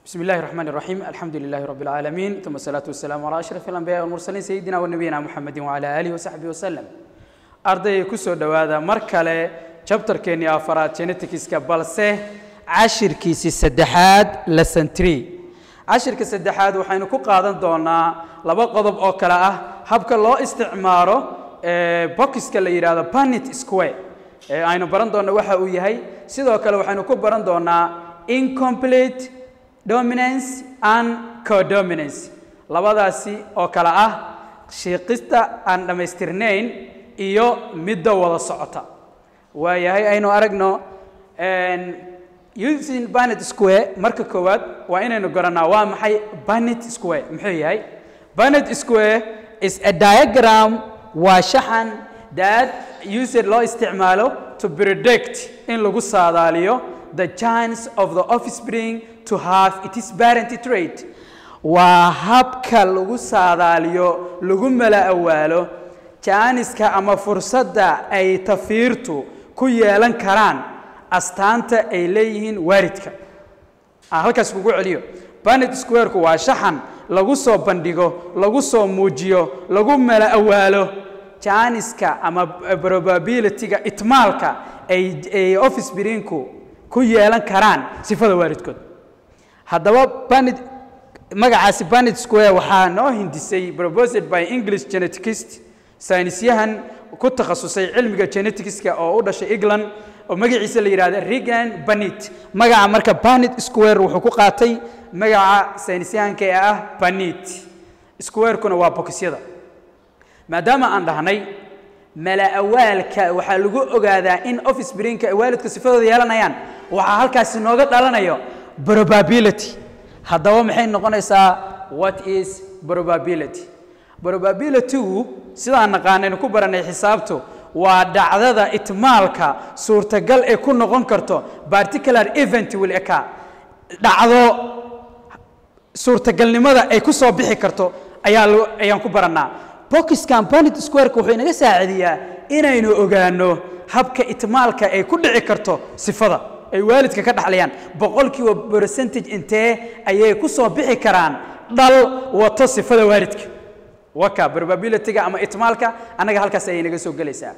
بسم الله الرحمن الرحيم الحمد لله رب العالمين ثم الصلاة والسلام على أشرف الأنبياء والمرسلين سيدنا ونبينا محمد وعلى آله وصحبه وسلم أرضي كسو دوادا مركلة chapter كيني أفراد genetics كبالسه عشر كيسي سدحاد lesson 3 عشر كسدحاد وحين كو قادن دونا لبا قضب أو كلا أه habka loo isticmaalo bokiska la yidhaahdo panet square aynu baran doonno waxa uu yahay sidoo kale waxaynu ku baran doonaa incomplete dominance and codominance labadaasi oo kale ah shiiqista aan dhammaystirnayn iyo midda wada socota waayahay aynu aragno using banet square marka koowaad waa inaynu garanaa waa maxay banet square muxuu yahay banet square is a diagram waa shaxan that user loo isticmaalo to predict in lagu saadaaliyo the chance of the offspring to have its parent trait waa habka lagu saadaaliyo lagu mala awaalo jaaniska ama fursadda ay tafiirtu ku yeelan karaan astaanta ay leeyihiin waalidka aan halkaas kugu celiyo banet squareku waa shaxan lagu soo bandhigo lagu soo muujiyo lagu mala awaalo jaaniska ama probabilityga itmaalka ay ay offspringku ku yeelan karaan sifada waalidkood haddaba banet magacaasi banet square waxaa noo hindisay proposed by english geneticist saynisyahan ku takhasusay cilmiga geneticska oo u dhashay england oo magaciisa la yidhahdo regan banet magaca marka banet square wuxuu ku qaatay magaca saynisyahanka ee ah banet squarekuna waa bokisyada maadaama aan dhahnay mala awaalka waxaa lagu ogaadaa in offspringka ay waalidku sifadooda yeelanayaan waxaa halkaasi nooga dhalanayo probability haddaba maxay noqonaysaa what is probability probabilitygu sidaan naqaanaynu ku baranay xisaabtu waa dhacdada itmaalka suurtagal ee ku noqon karto particular event will occur dhacdo suurtagalnimada ay ku soo bixi karto ayaa ayaan ku barannaa boxkan banet squareka wuxuu inaga saacidiyaa inaynu ogaano habka itmaalka ay ku dhici karto sifada ay waalidka ka dhaxlayaan boqolkiiba percentage intee ayay ku soo bixi karaan dhal wato sifada waalidka waka probabilityga ama itmaalka annaga halkaas ayay naga soo gelaysaa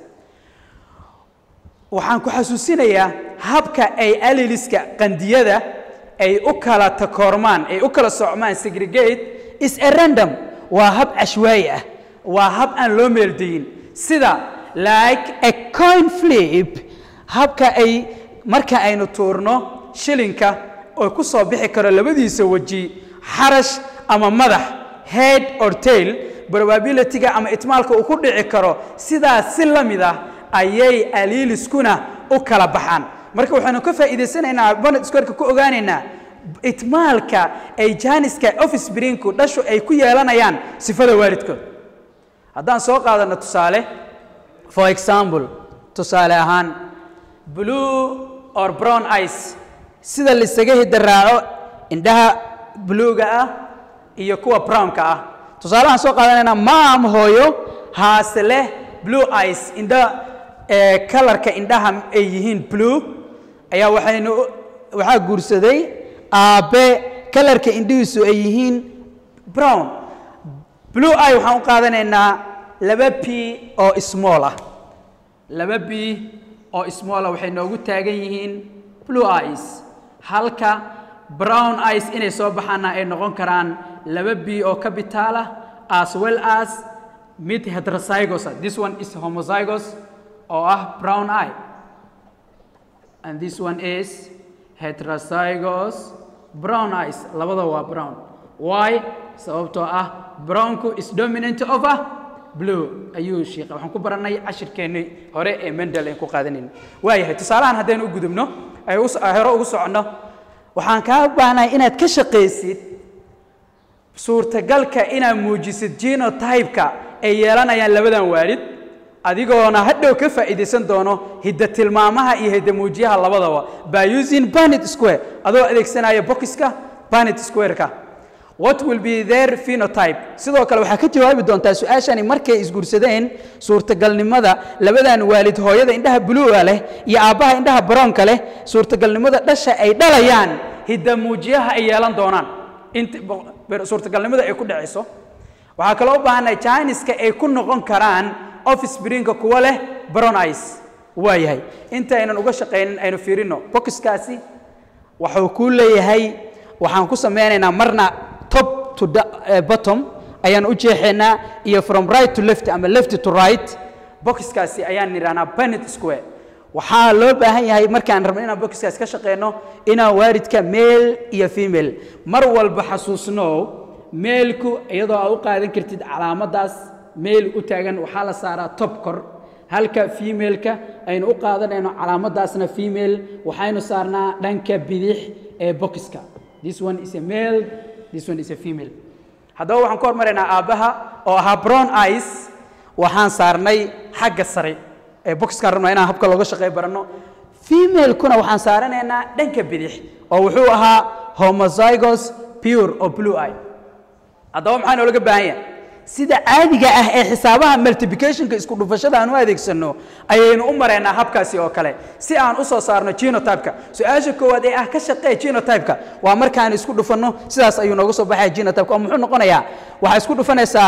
waxaan ku xasuusinayaa habka ay aliliska qandiyada ay u kala takoormaan ay u kala socmaan segregate is a random waa hab cashwaayi ah waa hab aan loo meeldayin sida like a coin flip habka ay marka aynu tuurno shilinka oo ku soo bixi karo labadiisa weji xarash ama madax head or tail probabilityga ama itmaalka uu ku dhici karo sidaas si la mid ah ayay aliiliskuna u kala baxaan marka waxaynu ka faa'iidaysanaynaa banet squareka ku ogaanaynaa itmaalka ay jaaniska offspringku dhashu ay ku yeelanayaan sifada waalidkood haddaan soo qaadano tusaale for example tusaale ahaan blue or brown ice sida laisaga hidaraaco indhaha bluega ah iyo kuwa brownka ah tusaalahaan soo qaadanaynaa maam hooyo haase leh blue ice indha kalarka indhaha ay yihiin blue ayaa waxaynu waxaa guursaday aabbe kalarka indhihiisu ay yihiin brown blue eye waxaan u qaadanaynaa laba b oo small ah laba b oo small ah waxay noogu taagan yihiin blue eyes halka brown eyes inay soo baxaana ay noqon karaan laba b oo capital ah as well as mid heterozygous ah this one is homozygous oo ah brown eye and this one is heterozygous brown eyes labada waa brown why sababtoo ah brownku is dominant over blue ayuu sheekha waxaan ku barannay cashirkeennii hore ee mendel aan ku qaadanayna waayahay tusaalahan haddaynu u gudubno ay hore ugu soconno waxaan kaa baahnahay inaad ka shaqaysid suurtagalka inaad muujisid genotype-ka ay yeelanayaan labadan waalid adigoona hadhow ka faa'iidaysan doono hidda tilmaamaha iyo hidda muujiyaha labadaba by using banet square adoo adeegsanaya bokiska banet squareka what will be their phenotype sidoo kale waxaa ka jawaabi doontaa su-aashani markay isguursadeen suurtagalnimada labadan waalid hooyada indhaha buluuga leh iyo aabbaha indhaha baroonka leh suurtagalnimada dhasha ay dhalayaan hiddamuujiyaha ay yeelan doonaan int suurtagalnimada ay ku dhacayso waxaa kaloo u baahannahay jiniska ay ku noqon karaan office brinka kuwa leh brown ice waa yahay inta aynan uga shaqaynin aynu fiirino bokiskaasi wuxuu kuu leeyahay waxaan ku samaynaynaa marna top to bottom ayaan u jeexaynaa iyo from right to left ama left to right bokiskaasi ayaan nidhahnaa banet square waxaa loo baahan yahay markaan rabno inaan bokiskaasi ka shaqeyno inaan waaridka male iyo female mar walba xasuusnow meelku iyadoo aad u qaadan kartid calaamaddaas meel u taagan waxaa la saaraa top kor halka femaleka aynu u qaadanayno calaamaddaasna female waxaynu saarnaa dhanka bidix ee bokiska this one is a male this one is a female haddaba waxaan ku hormaraynaa aabbaha oo ahaa brown ice waxaan saarnay xagga sare ee boxkaan rabnaa inaan habka looga shaqey baranno femalekuna waxaan saaranaynaa dhanka bidix oo wuxuu ahaa homozygos pure oo blue eye haddaba maxaa noolaga baahan yahay sida caadiga ah ee xisaabaha multiplicationka isku dhufashada aan u adeegsanno ayaynu u maraynaa habkaasi oo kale si aan u soo saarno genotypeka su-aasha koowaad ee ah ka shaqee genotypeka waa markaan isku dhufanno sidaas ayuu nooga soo baxaya genotypeka oo muxuu noqonayaa waxaa isku dhufanaysaa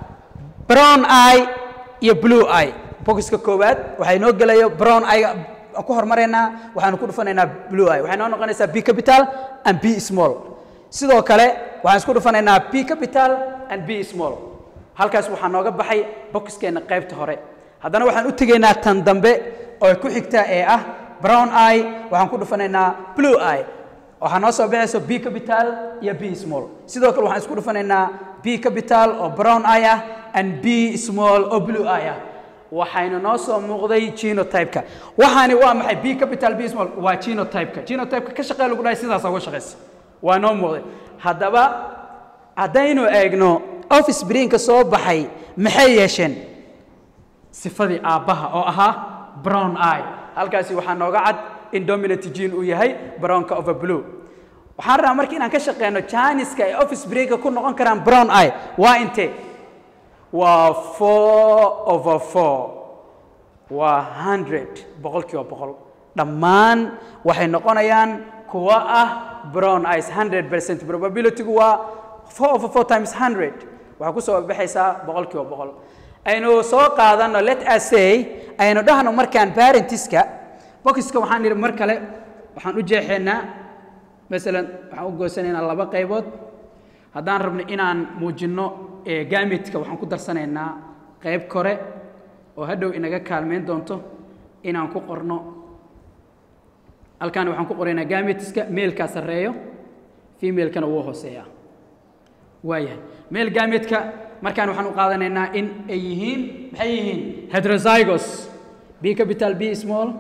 brown eye iyo blue eye bokiska koowaad waxaa inoo gelayo brown eye aan ku hormaraynaa waxaanu ku dhufanaynaa blue eye waxay noo noqonaysaa b capital and b small sidoo kale waxaan isku dhufanaynaa b capital and b small halkaas waxaa nooga baxay bokiskeenna qaybta hore haddana waxaan u tegaynaa tan dambe oo ku xigta ee ah brown eye waxaan ku dhufanaynaa blue eye waxaa noo soo baxayso b capital iyo b small sidoo kale waxaan isku dhufanaynaa b capital oo brown eye ah and b small oo blue eye ah waxayna noo soo muuqday genotypeka waxaani waa maxay b capital b small waa genotypeka genotypeka ka shaqee lagu dhahay sidaasa uga shaqaysa waa noo muuqday haddaba haddaynu eegno office brinka soo baxay maxay yeesheen sifadii aabbaha oo ahaa brown eye halkaasi waxaa nooga cad in dominant gene uu yahay brownka over blue waxaan rabaa marka inaan ka shaqeyno janiska ay office brinka ku noqon karaan brown eye waa intee waa four over four waa hundred boqolkiiba boqol dhammaan waxay noqonayaan kuwa ah brown eyes hundred percent probabilitygu waa four over four times hundred waxaa ku soo baxaysaa boqolkiiba boqol aynu soo qaadano let us say aynu dhahno markaan parentiska bokiska waxaan idhi mar kale waxaan u jeexaynaa masalan waxaan u goysanaynaa laba qaybood haddaan rabno inaan muujinno gametka waxaan ku darsanaynaa qayb kore oo hadhow inaga kaalmeyn doonto inaan ku qorno halkaan waxaan ku qoraynaa gametska meelkaa sarreeyo femalekana wuu hooseeyaa waayahay meel gametka markaan waxaan u qaadanaynaa in ay yihiin maxay yihiin heterozygos b capital b small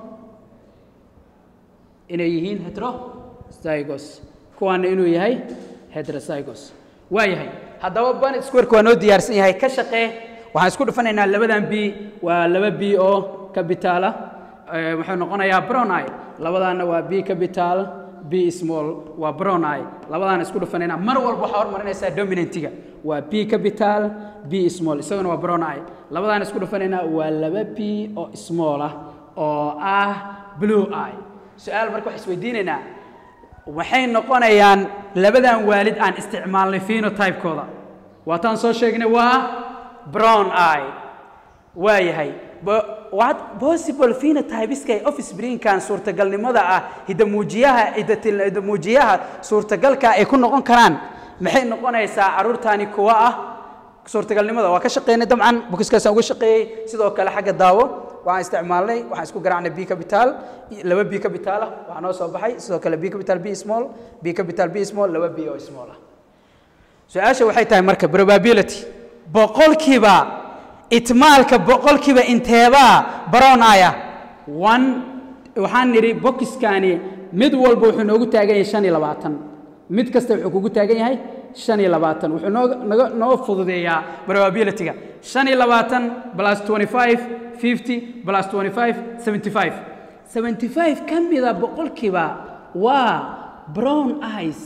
inay yihiin heterozygos kuwaana inuu yahay heterozygos waa yahay haddaba banet squareka waa noo diyaarsan yahay ka shaqee waxaan isku dhufanaynaa labadan b waa laba b oo capitaala wuxuu noqonayaa brown eye labadaana waa b capital b small waa brown eye labadaana isku dhufanaynaa mar walba waxaa hormarinaysaa dominantiga waa b capital b small isaguna waa brown eye labadaana isku dhufanaynaa waa laba b oo small ah oo ah blue eye su-aal marka waxaa isweydiinaynaa waxay noqonayaan labadan waalid aan isticmaalnay phenotypekooda waataan soo sheegnay waa brown eye waa yahay what possible phenotypeska ee office brinkan suurtagalnimada ah hidamuujiyaha hidamuujiyaha suurtagalka ay ku noqon karaan maxay noqonaysaa caruurtaani kuwa ah suurtagalnimada waa ka shaqeynay dabcan bukiskaasaan uga shaqeeyey sidoo kale xagga daawo waxaan isticmaalnay waxaan isku garaacnay b capital laba b capital ah waxaa noo soo baxay sidoo kale b capital b small b capital b small laba b oo small ah su-aasha waxay tahay marka probability boqolkiiba itmaalka boqolkiiba inteebaa baroonaya one waxaan nidhi bokiskani mid walba wuxuu noogu taagan yahay shan iyo labaatan mid kasta wuxuu kugu taagan yahay shan iyo labaatan wuxuu noo naga noo fududeeyaa probabilityga shan iyo labaatan plus twenty five fifty plus twenty five seventy five seventy five ka mida boqolkiiba waa brown eyes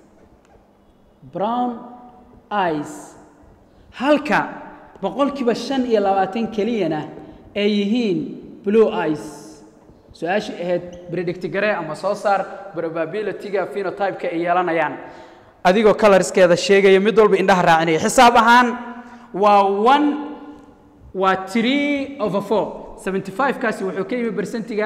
brown eyes halka boqolkiiba shan iyo labaatan keliyana ay yihiin blue eyes su-aashii ahayd predict garee ama soo saar probability-ga phenotype-ka ay yeelanayaan adigoo colorskeeda sheegaya mid walba indhaha raacinaya xisaab ahaan waa one waa three over four seventy five kaasi wuxuu ka yimi bersentiga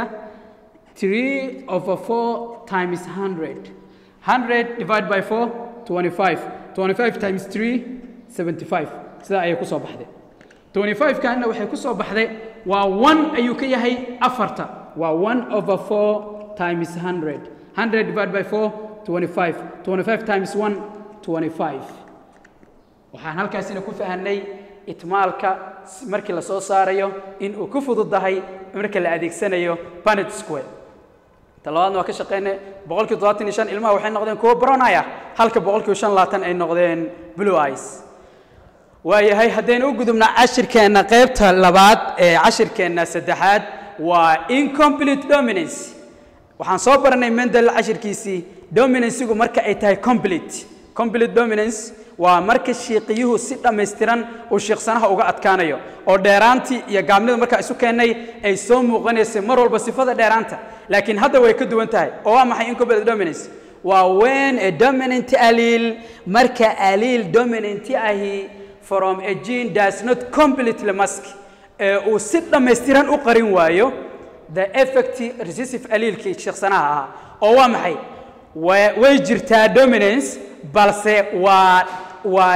three over four times hundred hundred divided by four twenty five twenty five times three seventy five sidaa ayay kusoo baxday twenty five kaana waxay kusoo baxday waa one ayuu ka yahay afarta waa one over four times hundred hundred divided by four twenty five twenty five times one twenty five waxaan halkaasina ku fahanay itmaalka markii la soo saarayo in uu ku fududahay marka la adeegsanayo banet square talabaadna waa ka shaqeynay boqolkii toddobaatan iyo shan ilmaha waxay noqdeen kuwo baronaya halka boqolkiiba shan labaatan ay noqdeen blue eyes waayahay haddaynu u gudubna cashirkeenna qaybta labaad ee cashirkeenna saddexaad waa incomplete dominance waxaan soo baranay mendel cashirkiisii dominancegu marka ay tahay complete complete dominance waa marka shiiqiyuhu si dhammaystiran uu shiiqsanaha uga adkaanayo oo dheeraantii iyo gaabnida markaa isu keennay ay soo muuqanaysay mar walba sifada dheeraanta laakiin hadda way ka duwan tahay oo waa maxay incomplete dominance waa when a dominant allele marka allele dominant ahi from a gene does not completely mask ee uu si dhammaystiran u qarin waayo the effect recessive allelekii shiiqsanaha ahaa oo waa maxay way jirtaa dominance balse waa waa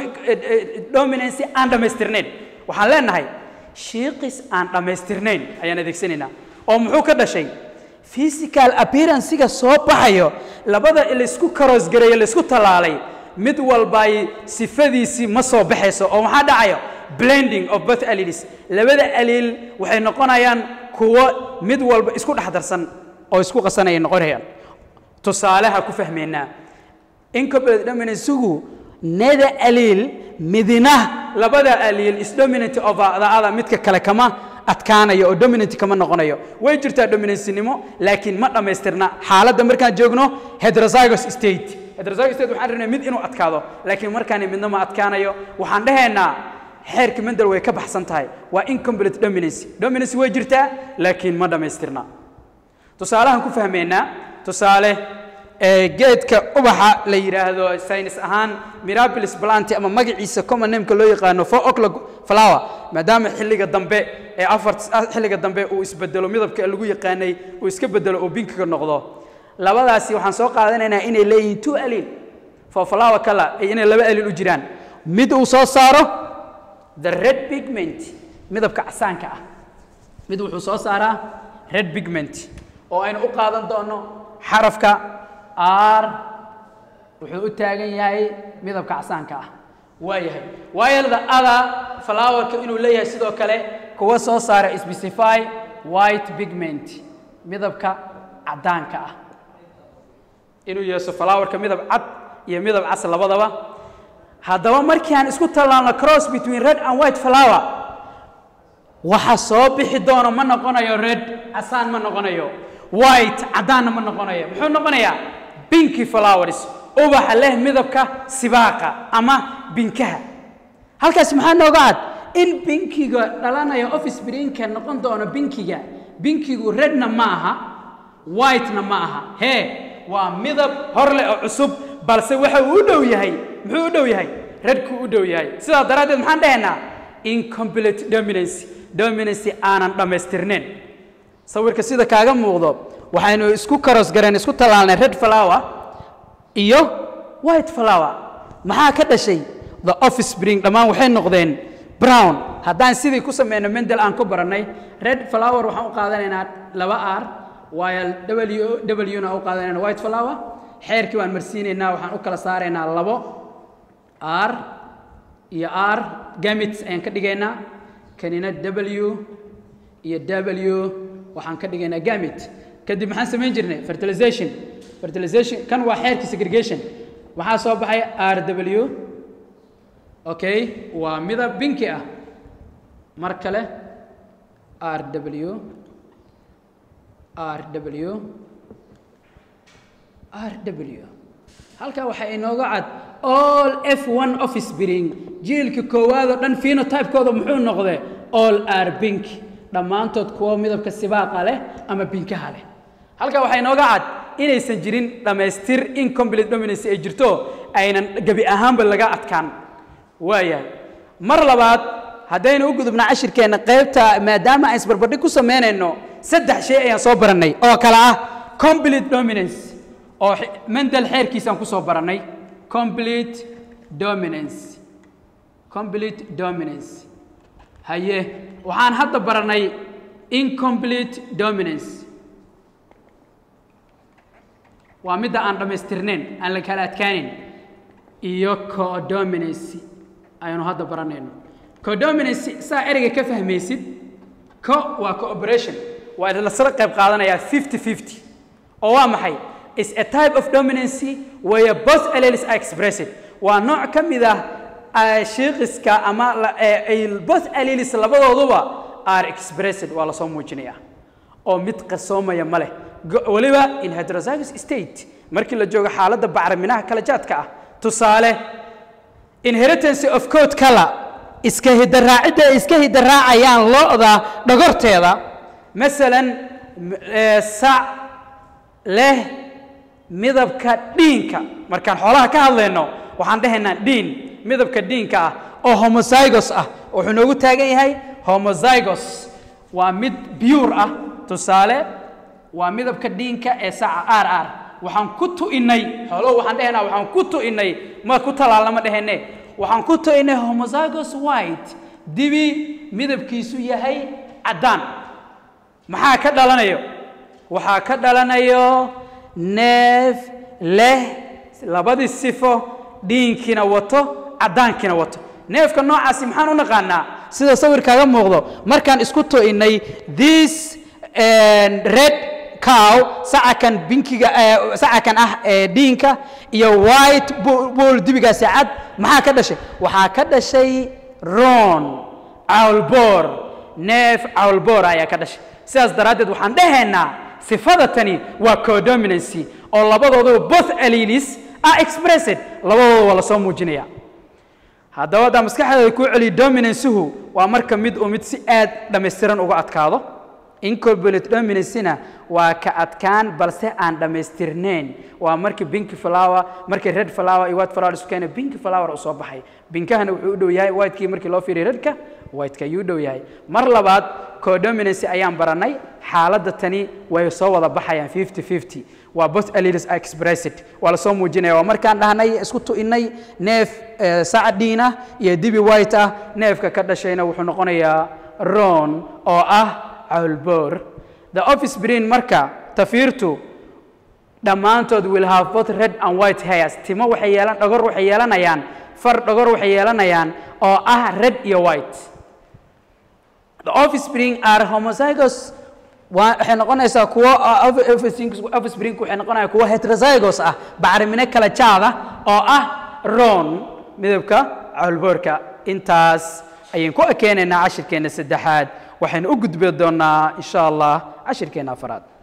dominancy aan dhammaystirnayn waxaan leenahay shiiqis aan dhammaystirnayn ayaan adeegsanaynaa oo muxuu ka dhashay physical appearancega soo baxayo labada laysku karoosgareeyo laysku tallaalay mid walbay sifadiisii ma soo baxayso oo maxaa dhacayo blending of both alleles labada allel waxay noqonayaan kuwo mid walba isku dhex darsan oo isku qasanayay noqonayaan tusaaleha ku fahmaynaa incomplete dominancegu neda allele midina labada allele is dominant over the other midka kale kama adkaanayo oo dominant kama noqonayo way jirtaa dominancinimo laakiin ma dhammaystirna xaaladda markaan joogno heterozygous state heterozygous state waxaan rabnay mid inuu adkaado laakiin markaan midna ma adkaanayo waxaan dhahaynaa xeerka mendel way ka baxsan tahay waa incomplete dominancy dominancy way jirtaa laakiin ma dhammaystirna tusaalahan ku fahmaynaa tusaale geedka ubaxa la yidhaahdo saynis ahaan mirabilis planti ama magaciisa common nameka loo yaqaano four o'clock flower maadaama xilliga dambe ee afar xilliga dambe uu isbedelo midabka lagu yaqaanay uu iska bedelo oo binkiga noqdo labadaasi waxaan soo qaadanaynaa inay leeyihiin two alil for flower color inay laba alil u jiraan mid uu soo saaro the red pigment midabka casaanka ah mid wuxuu soo saaraa red pigment oo aynu u qaadan doono xarafka r wuxuu u taagan yahay midabka casaanka ah waa yahay waayelda ada flowerka inuu leeyahay sidoo kale kuwa soo saara specify white pigment midabka caddaanka ah inuu yeeso flowerka midab cad iyo midab cas labadaba haddaba markii aan isku tallaalno cross between red and white flower waxa soo bixi doono ma noqonayo red casaan ma noqonayo white caddaanna ma noqonayo muxuu noqonayaa binky flowers ubaxa leh midabka sibaaqa ama binkaha halkaas maxaa nooga cad in binkiga dhalanaya office brinka noqon doono binkiga binkigu redna ma aha whitena ma aha hee waa midab hor leh oo cusub balse waxa uu u dhow yahay muxuu u dhow yahay redku u dhow yahay sidaa daraaddeed maxaan dhahaynaa incomplete dominancy dominancy aanan dhammaystirnayn sawirka sida kaaga muuqdo waxaynu isku karos gareen isku tallaalnay red flower iyo white flower maxaa ka dhashay the office spring dhammaan waxay noqdeen brown haddaan sidii ku sameyno mendel aan ku barannay red flower waxaan u qaadanaynaa laba r while w w na u qaadanayna white flower xeerkii waan marsiinaynaa waxaan u kala saaraynaa labo r iyo r gamits ayaan ka dhigaynaa kanina w iyo w waxaan ka dhigaynaa gamit kadib maxaan samayn jirnay fertilization fertilization kan waa xeerkii segregation waxaa soo baxay r w okay waa midab binki ah mar kale r w r w r w halkaa waxaa inooga cad all f one office bring jiilka koowaad oo dhan phenotypekooda muxuu noqday all r bink dhammaantood kuwo midabka sibaaqa leh ama binkaha leh halkaa waxaa inooga cad inaysan jirin dhammaystir incomplete dominance ay jirto aynan gebi ahaanba laga adkaan waayahay mar labaad haddaynu u gudubna cashirkeenna qaybta maadaama aan isbarbardhig ku samaynayno saddex shay ayaan soo barannay oo kale ah complete dominance oo mendel xeerkiisaan ku soo barannay complete dominance complete dominance haye waxaan hadda barannay incomplete dominance waa midda aan dhammaystirnayn aan la kala adkaanin iyo codominancy ayanu hadda baranayno codominancy saa ereyga ka fahmaysid co waa cooperation waa lasla qayb qaadanayaa fifty fifty oo waa maxay is a type of dominancy where both alleles are expressed waa nooc ka mid ah shiiqiska ama both alleles labadooduba are expressed waa lasoo muujinayaa oo mid qarsoomaya ma leh weliba in heterozygous state markii la joogo xaaladda bacriminaha kala jaadka ah tusaale inheritance of code color iska hidaraacidda ay iska hidaraacayaan lo-da dhogorteeda masalan sac leh midabka dhiinka markaan xoolaha ka hadlayno waxaan dhahaynaa dhiin midabka dhiinka ah oo homozygos ah wuxuu noogu taagan yahay homozygos waa mid bure ah tusaale waa midabka dhiinka ee saca r r waxaan ku tu'inay xoolohu waxaan dhehaynaa waxaan ku tu'inay ma ku talaalama dhehene waxaan ku tu'inay homozygos white dibi midabkiisu yahay caddaan maxaa ka dhalanayo waxaa ka dhalanayo neef leh labadii sifo dhiinkiina wato caddaankiina wato neefka noocaasi maxaan u naqaanaa sida sawirkaaga muuqdo markaan isku tu'inay this red cow sacakan binkiga sacakan ah ee dhiinka iyo white bull dibigaasi cad maxaa ka dhashay waxaa ka dhashay ron cawlboor neef cawlboor ayaa ka dhashay sidaas daraaddeed waxaan dhahaynaa sifada tani waa codominancy oo labadooduba both alleles are expressed labadooda waa lasoo muujinaya haddaba haddaa maskaxdeeda kuu celiyo dominancyhu waa marka mid uu mid si aad dhammaystiran uga adkaado incorporate dominancena waa ka adkaan balse aan dhammaystirnayn waa markii binki flower markii red flower iyo white flower isu keena binki flower uu soo baxay binkahana wuxuu u dhow yahay whitekii markii loo fiiriyo redka whiteka ayuu u dhow yahay mar labaad codominancy ayaan baranay xaaladda tani way soo wada baxayaan fifty fifty waa both alleles are expressed waa lasoo muujinaya waa markaan dhahnay isku tu'inay neef sacdiina iyo dibi white ah neefka ka dhashayna wuxuu noqonayaa ron oo ah cawlboor the office brain marka tafiirtu dhammaantood will have both red and white hairs timo waxay yeelan dhogor waxay yeelanayaan far dhogor waxay yeelanayaan oo ah red iyo white the office spring are homozygous waxay noqonaysaa kuwo office spring waxay noqonayaan kuwo heterozygous ah bacrimine kala jaada oo ah ron midabka cawlboorka intaas ayaan ku ekeenaynaa cashirkeenna saddexaad waxaynu u gudbi doonnaa insha allah cashirkeenna afaraad